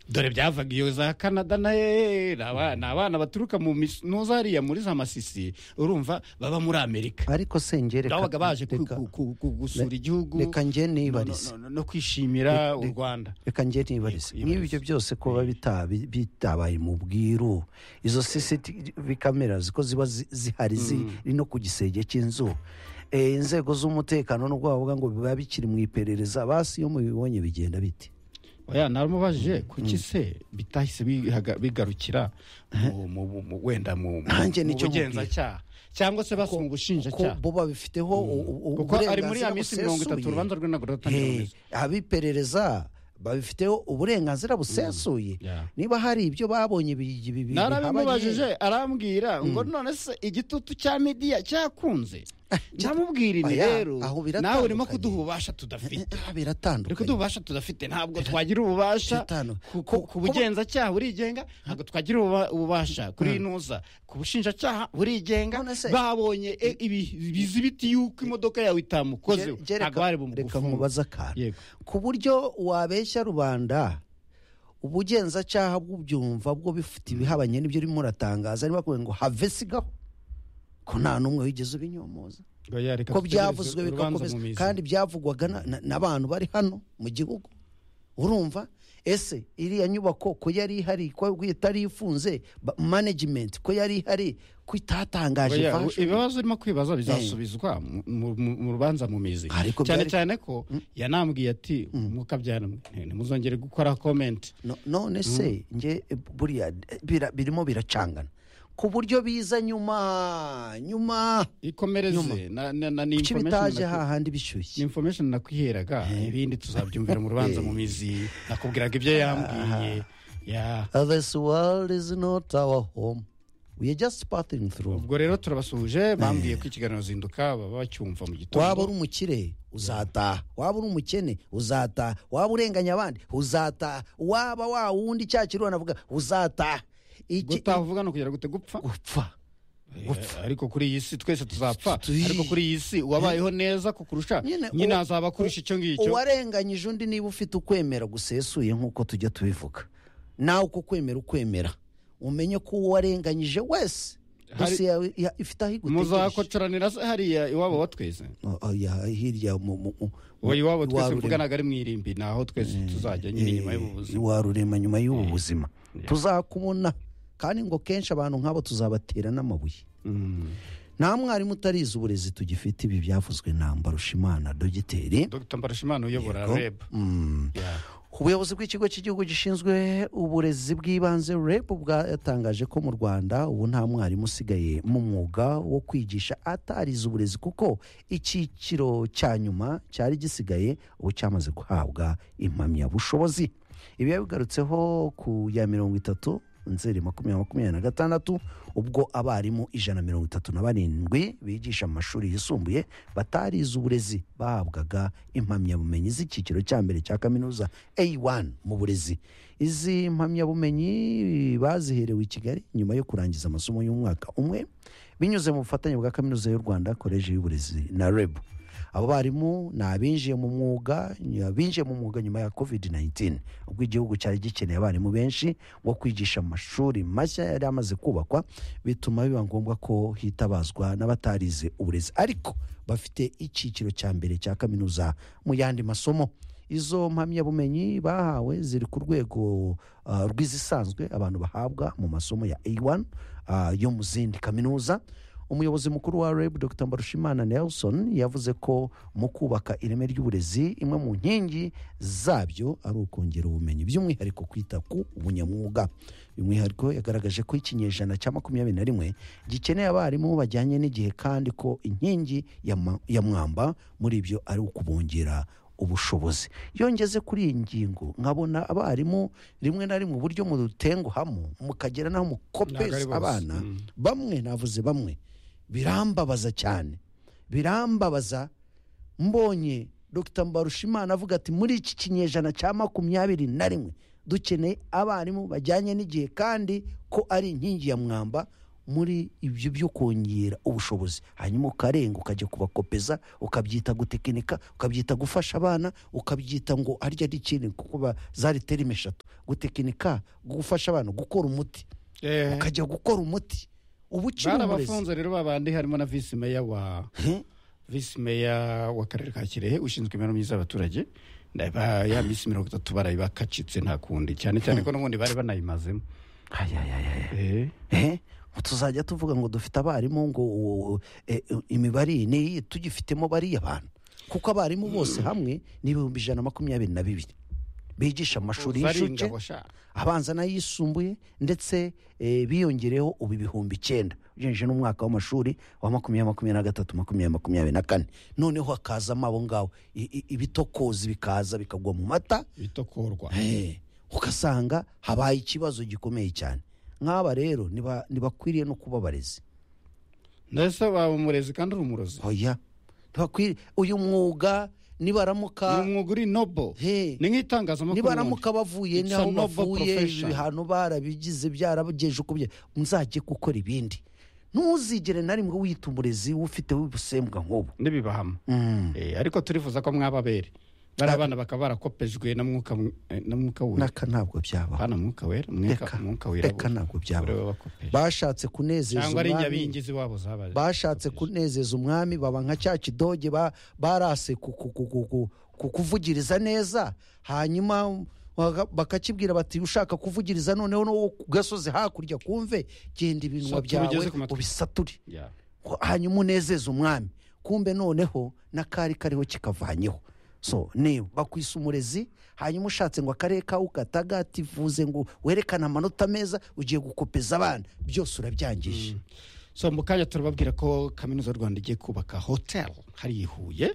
dore byavuga za canada nayo ni abana baturuka mu minoza hariya muri za masisi urumva baba muri amerika ariko sengere babaga baje gusura igihugu reka njye nibarize no kwishimira u rwanda reka njye nibarize nk'ibyo byose kuba bitabaye mu bwiru izo sisitivi kamera ziko ziba zihari ziri no ku gisenge cy'inzu inzego z'umutekano n'ubwo bavuga ngo biba bikiri mu iperereza basi iyo mubibonye bigenda biti oya naramubajije kuki se bitahise bigarukira wenda mu bugenzacyaha cyangwa se basaba ubushinjacyaha bo babifiteho kuko ari muri ya minsi mirongo itatu urubanza rw'intagorora rutangira abiperereza babifiteho uburenganzira busesuye niba hari ibyo babonye bibiri narabimubajije arambwira ngo none se igitutu cya midiya cyakunze namubwirire rero nawe urimo kuduha ububasha tudafite biratandukanye kuduha ububasha tudafite ntabwo twagira ububasha ku bugenzacyaha burigenga ntabwo twagira ububasha kuri inuza ku bushinjacyaha burigenga babonye bizibiti yuko imodoka yawe itamukozeho ntabwo bari bumugufunge reka mubaze akantu ku buryo wabeshya rubanda ubugenzacyaha bw'ubyumva bwo bifite ibihabanye n'ibyo urimo uratangaza niba bakubwira ngo have sigaho ko nta n'umwe wigeze ubinyomoza ko byavuzwe bigakomeza kandi byavugwaga n'abantu bari hano mu gihugu urumva ese iriya nyubako ko yari ihari ko itari ifunze manajimenti ko yari ihari ko itatangaje ibibazo urimo kwibaza bizasubizwa mu rubanza mu mizi cyane cyane ko yanambwiye ati mukabyara ntimuzongere gukora komenti none se nge buriya birimo biracangana ku buryo biza nyuma nyuma ikomereze kuki bitaje hahandi bishyushye ni information nakwiheraga ibindi tuzabyumvira mu rubanza mu mizi nakubwiraga ibyo yambwiye this world is not our home we are just passing through ubwo rero turabasuhuje bambwiye ko ikiganiro zinduka baba bacyumva mu gitondo waba uri umukire uzataha waba uri umukene uzataha waba urenganya abandi uzataha waba wa wundi cya kirura navuga uzataha gutaha uvuga ni ukugera gute gupfa gupfa ariko kuri iyi si twese tuzapfa ariko kuri iyi si uwabayeho neza kukurusha nyine azaba akurusha icyo ngicyo uwarenganyije undi niba ufite ukwemera gusesuye nk'uko tujya tubivuga nawe uko kwemera ukwemera umenye ko uwarenganyije wese dosiye yawe ifite aho igutegereje muzakocoranira se hariya iwabo wa twese hirya iwabo twese tuvuganaga ari mu irimbi ni aho twese tuzajya nyine nyuma y'ubu buzima warurema nyuma y'ubu buzima tuzakubona kandi ngo kenshi abantu nk'abo tuzabatera n'amabuye nta mwarimu utarize uburezi tugifite ibi byavuzwe na mbarushimana dogiteri dogita mbarushimana uyobora reb ubuyobozi bw'ikigo cy'igihugu gishinzwe uburezi bw'ibanze reb bwatangaje ko mu rwanda ubu nta mwarimu usigaye mu mwuga wo kwigisha atarize uburezi kuko icyiciro cya nyuma cyari gisigaye ubu cyamaze guhabwa impamyabushobozi ibi yabigarutseho ku ya mirongo itatu nzeri makumyabiri makumyabiri na gatandatu ubwo abarimu ijana na mirongo itatu na barindwi bigisha mu mashuri yisumbuye batarize uburezi bahabwaga impamyabumenyi z'icyiciro cya mbere cya kaminuza A1 mu burezi izi mpamyabumenyi baziherewe i kigali nyuma yo kurangiza amasomo y'umwaka umwe binyuze mu bufatanye bwa kaminuza y'u rwanda koleji y'uburezi na rebu abo barimu ni abinjiye mu mwuga abinjiye mu mwuga nyuma ya covid 19 ubwo igihugu cyari gikeneye abarimu benshi wo kwigisha amashuri mashya yari amaze kubakwa bituma biba ngombwa ko hitabazwa n'abatarize uburezi ariko bafite icyiciro cya mbere cya kaminuza mu yandi masomo izo mpamyabumenyi bahawe ziri ku rwego rw'izisanzwe abantu bahabwa mu masomo ya A1 yo mu zindi kaminuza umuyobozi mukuru wa reb dr mbarushimana nelson yavuze ko mu kubaka ireme ry'uburezi imwe mu nkingi zabyo ari ukongera ubumenyi by'umwihariko kwita ku bunyamwuga by'umwihariko yagaragaje ko ikinyejana cya makumyabiri na rimwe gikeneye abarimu bajyanye n'igihe kandi ko inkingi ya mwamba muri ibyo ari ukubongera ubushobozi yongeze kuri iyi ngingo nkabona abarimu rimwe na rimwe uburyo murutenguhamo mukagera n'aho mukopeza abana bamwe navuze bamwe birambabaza cyane birambabaza mbonye dr mbarushimana avuga ati muri iki kinyejana cya makumyabiri na rimwe dukeneye abarimu bajyanye n'igihe kandi ko ari inkingi ya mwamba muri ibyo byo kongera ubushobozi hanyuma ukarenga ukajya kubakopeza ukabyita gutekinika ukabyita gufasha abana ukabyita ngo arya ari ikindi kuko zari terime eshatu gutekinika gufasha abana gukora umuti ukajya gukora umuti ubu ukiri umurezi rero babandi harimo na visi meya wa visi meya w'akarere ka kirehe ushinzwe imibereho myiza y'abaturage ya minsi mirongo itatu barayibakacitse nta kundi cyane cyane ko n'ubundi bari banayimazemo tuzajya tuvuga ngo dufite abarimu ngo imibare iyi n'iyi tugifitemo bariya abantu kuko abarimu bose hamwe ni ibihumbi ijana na makumyabiri na bibiri bigisha amashuri y'incuke abanza n'ayisumbuye ndetse biyongereho ubu ibihumbi icyenda ugejeje n'umwaka w'amashuri wa makumyabiri makumyabiri na gatatu makumyabiri makumyabiri na kane noneho hakazamo abo ngabo ibitokozi bikaza bikagwa mu mata bitokorwa ugasanga habaye ikibazo gikomeye cyane nk'aba rero ntibakwiriye no kuba abarezi ndetse waba umurezi kandi uri umurozi oya uyu mwuga nibaramuka ni umwuga uri nobo ni nk'itangazamakuru nibaramuka bavuye n'aho bavuye ibihano barabigize byarabageje uko muzajye gukora ibindi ntuzigere na rimwe wita umurezi ufite w'ubusembwa nk'ubu n'ibibahamo ariko turifuza ko mwababere bariya bana bakaba barakopejwe na mwuka wera naka ntabwo byabaho hano mwuka wera mwuka wirabura reka ntabwo byabaho bashatse kunezeza umwami cyangwa ari nyabingizi wabo zabaye bashatse kunezeza umwami baba nka cya kidoge barase kukuvugiriza neza hanyuma bakakibwira bati ushaka kuvugiriza noneho no ku gasozi hakurya kumve genda ibinwa byawe ubisature hanyuma unezeze umwami kumbe noneho n'akari kariho kikavanyeho so niba bakwisa umurezi hanyuma ushatse ngo akarere kawe ugatagativuze ngo werekane amanota meza ugiye gukopeza abana byose urabyangije so mu kanya turababwira ko kaminuza y'u rwanda igiye kubaka hoteli hari i huye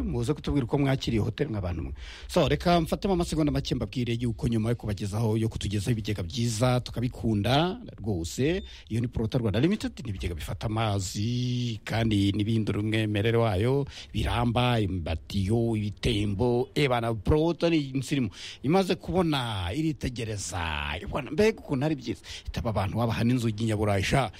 muze kutubwira uko mwakiriye hoteli nk'abantu mwe so reka mfatemo amasegonda make mbabwire yuko nyuma yo kubagezaho yo kutugezaho ibigega byiza tukabikunda rwose iyo ni porota rwanda limitedi ni ibigega bifata amazi kandi n'ibihindura umwimerere wayo biramba imbatiyo ibitembo ebana porota ni insirimu imaze kubona iritegereza mbega ukuntu ari byiza itaba abantu wabaha n'inzugi nyaburahisha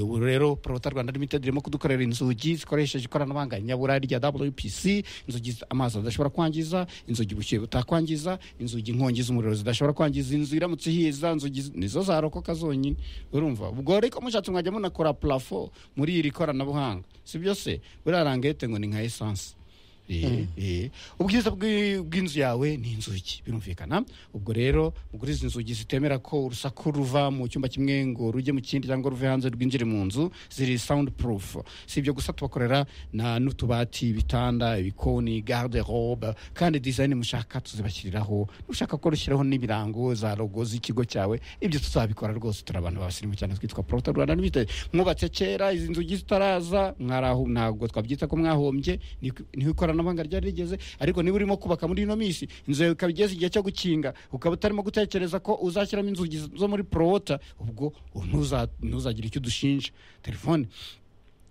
ubu rero porota rwanda limitedi irimo kudukorera inzugi zikoresheje ikoranabuhanga nyabura rya wpc inzugi amazi adashobora kwangiza inzugi ubushyuhe butakwangiza inzugi inkongi z'umuriro zidashobora kwangiza inzu iramutse ihiza inzugi nizo zarokoka zonyine urumva ubwo rero mushatse mwajya munakora purafo muri iri koranabuhanga si byose buriya rangete ngo ni nka esanse ubwiza bw'inzu yawe ni inzugi birumvikana ubwo rero mugura izi nzugi zitemera ko urusaku ruva mu cyumba kimwe ngo rujye mu kindi cyangwa ruve hanze rwinjire mu nzu ziri sawundi purufu si ibyo gusa tubakorera n'utubati ibitanda ibikoni garde robe kandi dizayini mushaka tuzibashyiriraho ushaka ko rushyiraho n'ibirango za rogo z'ikigo cyawe ibyo tuzabikora rwose turi abantu babasirimu cyane twitwa porota rwanda limitedi mwubatse kera izi nzugi zitaraza ntabwo twabyita ko mwahombye niho ikorana ikoranabuhanga ryari rigeze ariko niba urimo kubaka muri ino minsi inzu ikaba igeze igihe cyo gukinga ukaba utarimo gutekereza ko uzashyiramo inzugi zo muri porowota ubwo ntuzagire icyo udushinja telefone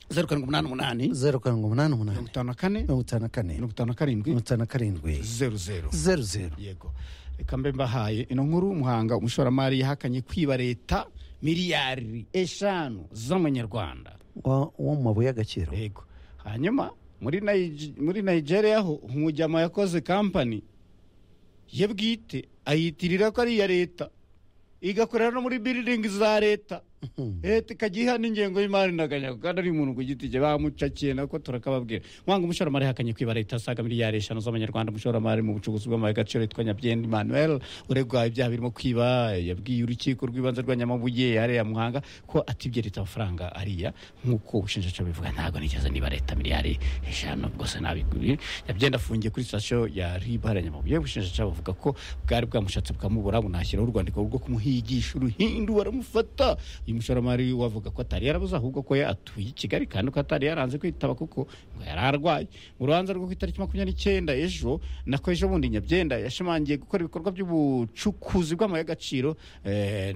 zeru karindwi umunani umunani zeru karindwi umunani umunani mirongo itanu na kane mirongo itanu na kane mirongo itanu na karindwi mirongo itanu na karindwi zeru zeru zeru zeru yego reka mbe mbahaye ino nkuru umuhanga umushoramari yahakanye kwiba leta miliyari eshanu z'amanyarwanda wo mu mabuye y'agaciro yego hanyuma muri nigeria ho umujyama yakoze kampani ye bwite ayitirira ko ari iya leta igakorera no muri biriringi za leta leta ikajya iha n'ingengo y'imari ntaganyago kandi ari umuntu ku giti cye bamucakiye nako turakababwira mwanga umushoramari yahakanye kwiba leta asaga miliyari eshanu z'amanyarwanda umushoramari mu bucuruzi bw'amabuye agaciro yitwa nyabyenda emmanuel uregwa ibyaha birimo kwiba yabwiye urukiko rw'ibanze rwa nyamabuye hariya muhanga ko atibye leta amafaranga ariya nk'uko ubushinjacyaha bivuga ntabwo nigeze niba leta miliyari eshanu bwose nabiguriye nyabyenda afungiye kuri sitasiyo ya rib hariya nyamabuye ubushinjacyaha buvuga ko bwari bwamushatse bwamubura bunashyiraho urwandiko rwo kumuhigisha uruhindu baramufata uyu mushoramari wavuga ko atari yarabuze ahubwo ko atuye i kigali kandi ko atari yaranze kwitaba kuko ngo yari arwaye mu rubanza rwo ku itariki makumyabiri n'icyenda ejo nako ejo bundi nyabyenda yashimangiye gukora ibikorwa by'ubucukuzi bw'amabuye y'agaciro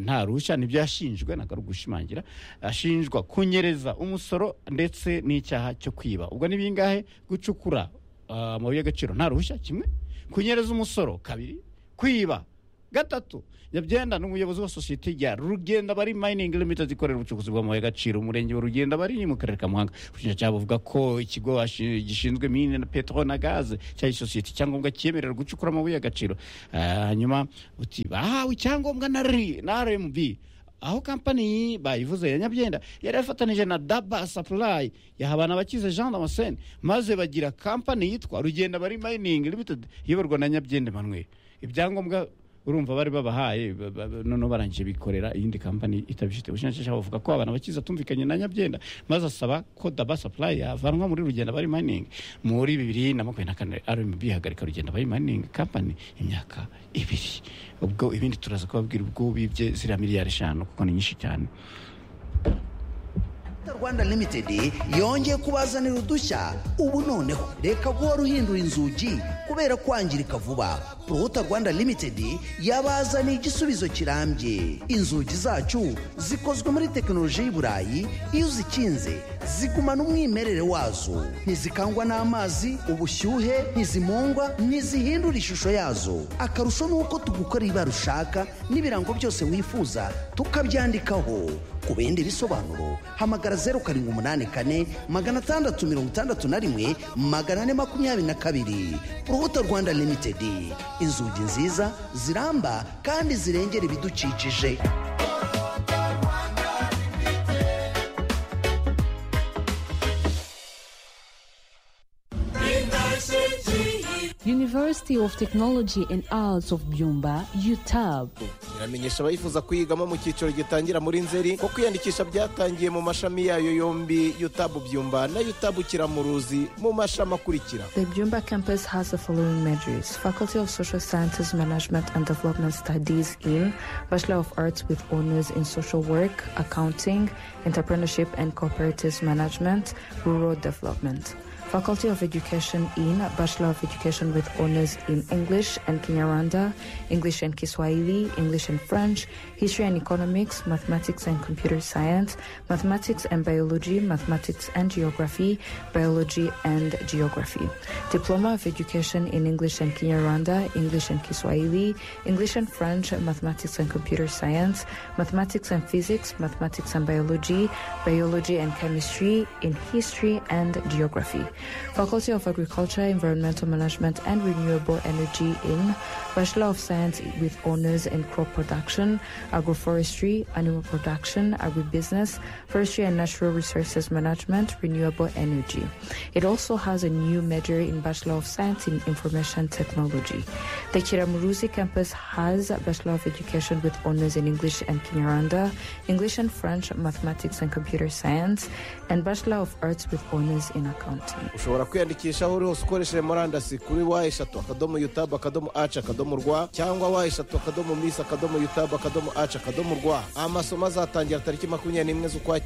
nta ruhushya nibyo yashinjwe ntabwo ari ugushimangira ashinjwa kunyereza umusoro ndetse n'icyaha cyo kwiba ubwo ni bingahe gucukura amabuye y'agaciro nta ruhushya kimwe kunyereza umusoro kabiri kwiba gatatu nyabyenda ni umuyobozi wa sosiyete ya rugenda bari mayiningi limitedi ikorera ubucukuzi bw'amabuye y'agaciro umurenge wa rugenda bari mu karere ka muhanga ubushinjacyaha buvuga ko ikigo gishinzwe mine na petero na gaze cyari sosiyete icyangombwa cyemerera gucukura amabuye y'agaciro hanyuma buti bahawe icyangombwa na ri na rmb aho kampani bayivuze ya nyabyenda yari yafatanije na daba sapurayi yahabana abakize jean damascene maze bagira kampani yitwa rugenda bari mayiningi limitedi iyoborwa na nyabyenda emanuel ibyangombwa urumva bari babahaye noneho barangije bikorera iyindi kampani itabifite ubushinjacyaha buvuga ko abantu bakize atumvikanye na nyabyenda maze asaba ko daba sapurayi yavanwa muri rugenda bari mayiningi muri bibiri na makumyabiri na kane rmb ihagarika rugenda bari mayiningi kampani imyaka ibiri ubwo ibindi turaza kubabwira ubwo bibye ziriya miliyari eshanu kuko ni nyinshi cyane rwanda limitedi yongeye kubazanira udushya ubu noneho reka guhora uhindura inzugi kubera kwangirika vuba poruta rwanda limitedi yabazaniye igisubizo kirambye inzugi zacu zikozwe muri tekinoloji y'iburayi iyo uzikinze zigumana umwimerere wazo ntizikangwa n'amazi ubushyuhe ntizimungwa ntizihindura ishusho yazo akarusho ni uko tugukora ibara ushaka n'ibirango byose wifuza tukabyandikaho ku bindi bisobanuro hamagara zeru karindwi umunani kane magana atandatu mirongo itandatu na rimwe magana ane makumyabiri na kabiri urubuto rwanda limitedi inzugi nziza ziramba kandi zirengera ibidukikije University of Technology and Arts of Byumba UTAB iramenyesha abayifuza kuyigamo mu cyiciro gitangira muri nzeri ko kwiyandikisha byatangiye mu mashami yayo yombi UTAB Byumba na UTAB Kiramuruzi mu mashami akurikira The Byumba campus has the following majors Faculty of Social Sciences Management and Development Studies in Bachelor of Arts with Honors in Social Work, Accounting, Entrepreneurship and Cooperative Management, Rural Development Faculty of Education in Bachelor of Education with Honors in English and Kinyarwanda, English and Kiswahili, English and French, History and Economics, Mathematics and Computer Science, Mathematics and Biology, Mathematics and Geography, Biology and Geography. Diploma of Education in English and Kinyarwanda, English and Kiswahili, English and French, Mathematics and Computer Science, Mathematics and Physics, Mathematics and Biology, Biology and Chemistry, in History and Geography. Faculty of Agriculture, Environmental Management and Renewable Energy in Bachelor of Science with Honors in Crop Production, Agroforestry, Animal Production, Agribusiness, Forestry and Natural Resources Management, Renewable Energy. It also has a new major in Bachelor of Science in Information Technology. The Kiramuruzi campus has Bachelor of Education with Honors in English and Kinyarwanda, English and French, Mathematics and Computer Science, and Bachelor of Arts with Honors in Accounting. ushobora kwiyandikisha aho uri hose ukoresheje murandasi kuri wa eshatu akadomo yutabu akadomo aci akadomo rwa cyangwa wa eshatu akadomo misi akadomo yutabu akadomo aci akadomo rwa amasomo azatangira tariki makumyabiri n'imwe z'ukwa